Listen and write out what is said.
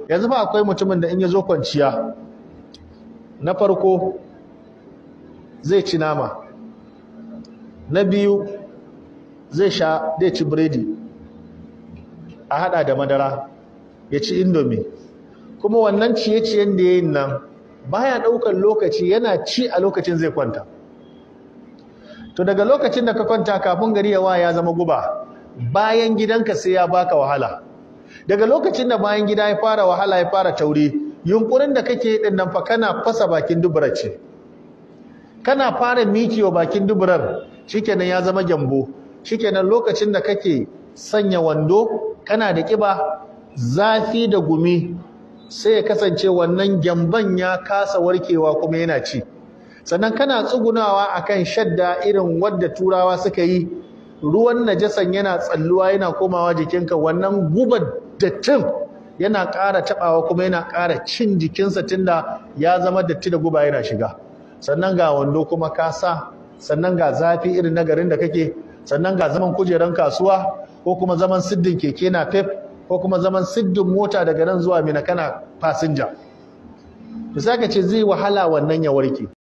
yanzu fa akwai mutumin da in ya zo kwanciya na farko zai ci nama na biyu zai sha zai ci biredi a hada da madara ya ci indomi kuma wannan ciye-ciyen da ya yi nan baya ɗaukar lokaci yana ci a lokacin zai kwanta to daga lokacin da ka kwanta kafin gari yawa ya zama guba bayan gidanka sai ya baka wahala daga lokacin da bayan gida ya fara wahala ya fara tauri yunkurin da kake yi din nan fa kana fasa bakin duburar ce kana fara mikiwa bakin duburar shikenan ya zama gyambo shikenan lokacin da kake sanya wando kana da kiba zafi da gumi sai ya kasance wannan gyamban ya kasa warkewa kuma yana ci sannan kana tsugunawa akan shadda irin wadda turawa suka yi ruwan najasan yana tsalluwa yana komawa jikinka wannan gubar dattin yana ƙara taɓawa kuma yana ƙara cin jikinsa tunda ya zama datti da guba yana shiga sannan ga wando kuma ka sa sannan ga zafi irin na garin da kake sannan ga zaman kujeran kasuwa ko kuma zaman siddin keke na pep ko kuma zaman siddin mota daga nan zuwa mina kana fasinja to sai ka ce zai wahala wannan ya warke